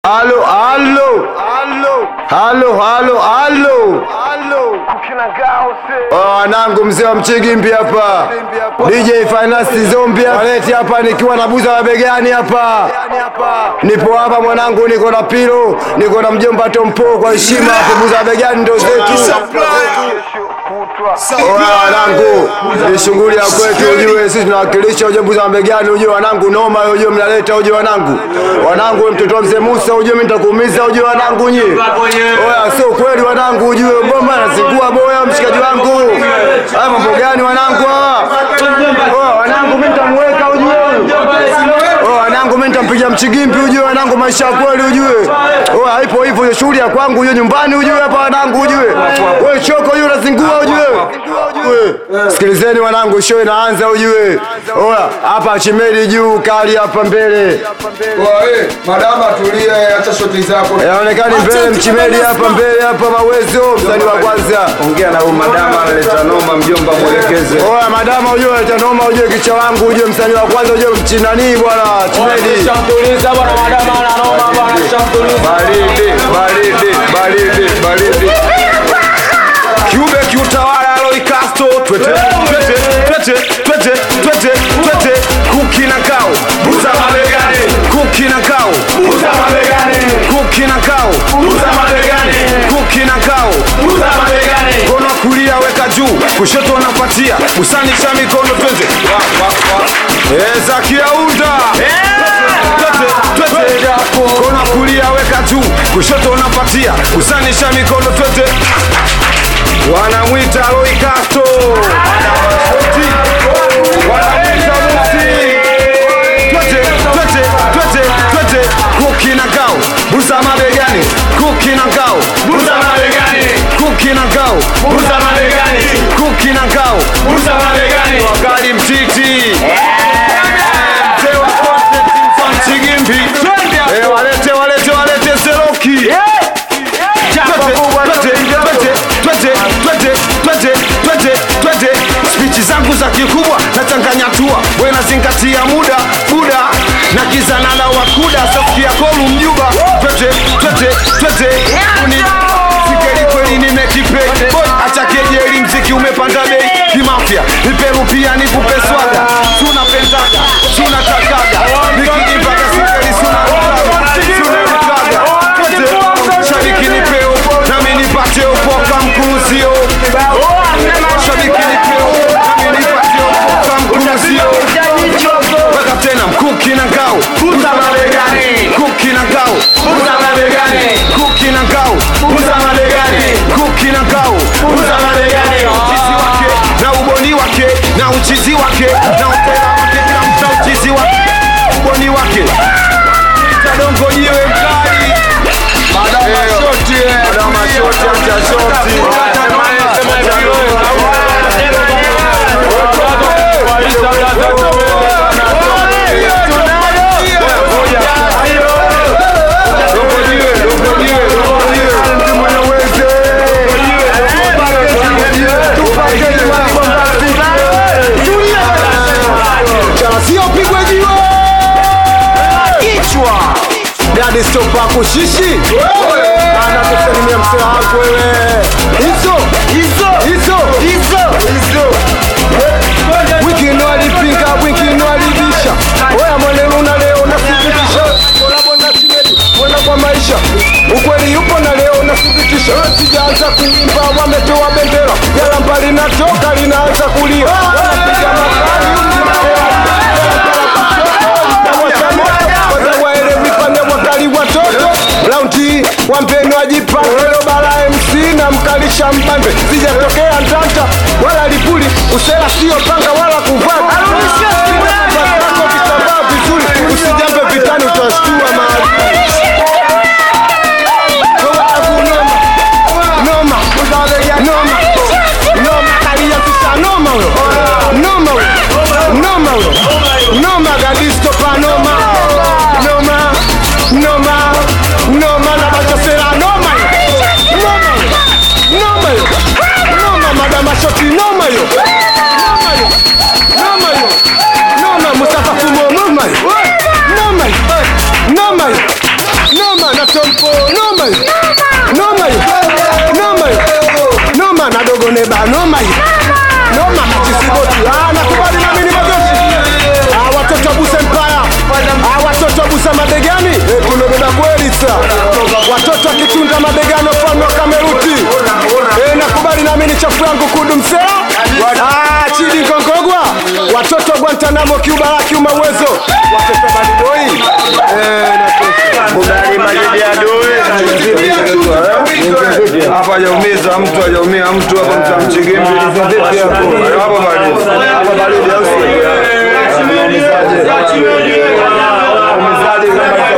Halo, halo, halo, halo, halo, halo, halo. Oh, wanangu mzee wa Mchigimbi hapa, DJ Finance Zombi waleti hapa, nikiwa na buza wa begani hapa, nipo hapa mwanangu, niko na pilo, niko na mjomba Tompo, kwa heshima hapo, buza wa begani ndo zetu. Oya wanangu, ni shughuli ya kwetu, ujue sisi tunawakilisha ujue mbuzi wa mbegani, ujue wanangu, noma ujue mnaleta, ujue wanangu, wanangu, we mtoto wa mzee Musa, ujue mimi nitakuumiza, ujue wanangu nyie. Oya, sio kweli wanangu, ujue bomba nasingua boya, mshikaji wangu. Haya mambo gani wanangu hawa? Oya wanangu, mimi nitamweka ujue. Oya wanangu, mimi nitampiga mchigimbi ujue wanangu, maisha ya kweli ujue. Oya haipo hivyo, hiyo shughuli ya kwangu ujue, nyumbani ujue hapa wanangu ujue. Wewe choko ujue unazingua ujue. Ujue. Sikilizeni wanangu, show inaanza ujue. Oya hapa chimeli juu, kali hapa mbele. Madama tulia, acha shoti zako. Yaonekani mbele mchimeli hapa mbele hapa mawezo, msanii wa kwanza. Ongea na huyu madama analeta noma, mjomba mwelekeze. Oya madama ujue tanoma ujue kicha wangu ujue msanii wa kwanza ujue mchinani bwana chimeli. Shamtuliza bwana madama ananoma bwana shamtuliza. Baridi, baridi, baridi, baridi. kiube kiutawala Roy Castro twete twete twete twete twete twete kuki na kao buza mabegani kuki na kao buza mabegani kuki na kao buza mabegani kuki na kao buza mabegani mkono wa kulia weka juu kushoto unapatia usanisha mikono twende wa wa wa eh Zakia unda twete twete mkono wa kulia weka juu kushoto unapatia usanisha mikono twende wanamwita Roy Castro Wanamwita Musi twete twete twete twete kuki na kao buza mabegani kuki na kao buza mabegani kuki na kao buza mabegani kuki na kao buza mabegani wakali mtiti mzee wa concept mfan Chigimbi Eh, walete walete walete Seroki spichi zangu za kikubwa nachanganya tua we nazingatia muda buda na kizanana wakuda sokia kolu mjuba twete twete twete uni sikeli kweli nimekipe boy acha kejeli mziki umepanda bei kimafya niperu pia nikupe swaga tunapendaga tunatakaga nikijipaka sikeli sunarutaga sunarutaga twete shabiki nipeo nami nipate upoka mkuruzio shabiki nipeo nami nipate upoka mkuruzio weka tena mkuki na ngao buza mabegani kuki na ngao buza mabegani kuki na ngao buza mabegani kuki na ngao buza mabegani uchizi wake na uboni wake na uchizi wake na upera wake na mta uchizi wake uboni wake tadongo jiwe mkali Madama shoti, eh. Madama shoti, acha shoti. Siyopigwe jiwe. Kichwa. Dadi stopa kushishi ana kusalimia msee wangu wewe hizo hizo hizo hizo hizo wikino alipinga wikino alibisha oya mwanenu na leo nathibitisha kolabo na Chimedi, mwenda kwa maisha ukweli yupo na leo nathibitisha sijaanza kuimba wametoa bendera jalamba linatoka linaanza kulia wanapiga makali waelewi pande wakali watoto raundi wampeni wajipange leo bara MC na mkalisha mbambe sijatokea ntanta wala lipuli usela sio panga wala kuvaa Vatako kitambaa vizuri usijambe vitani utashtua mahali Noma, noma, noma, noma, kaliyafisha noma huyo, noma huyo, noma huyo, noma gadisto pa noma, noma, noma, noma na bachosera noma hiyo, noma hiyo, noma hiyo, noma madama shoti noma hiyo, noma hiyo, noma hiyo, noma Mustafa Fumo noma hiyo, noma hiyo, noma hiyo, noma na tompo noma hiyo noma hiyo noma hiyo noma na dogo neba noma hiyo noma na chisiboti ah nakubali na mimi majoshi ah watoto wa Busa Empire ah watoto wa Busa mabegani eh tumebeba kweli sasa watoto wa kitunda mabegani mfano wa Kameruti eh nakubali na mimi chafu yangu kudu msela ah chidi ngongogwa watoto wa Guantanamo Cuba la kiuma uwezo watoto wa Badiboi eh na Kubali majidi ya doe. Hapa hajaumiza mtu, hajaumia mtu hapa mtamchigimbi. Hapo bado. Hapa baridi au sio? Umezaje kama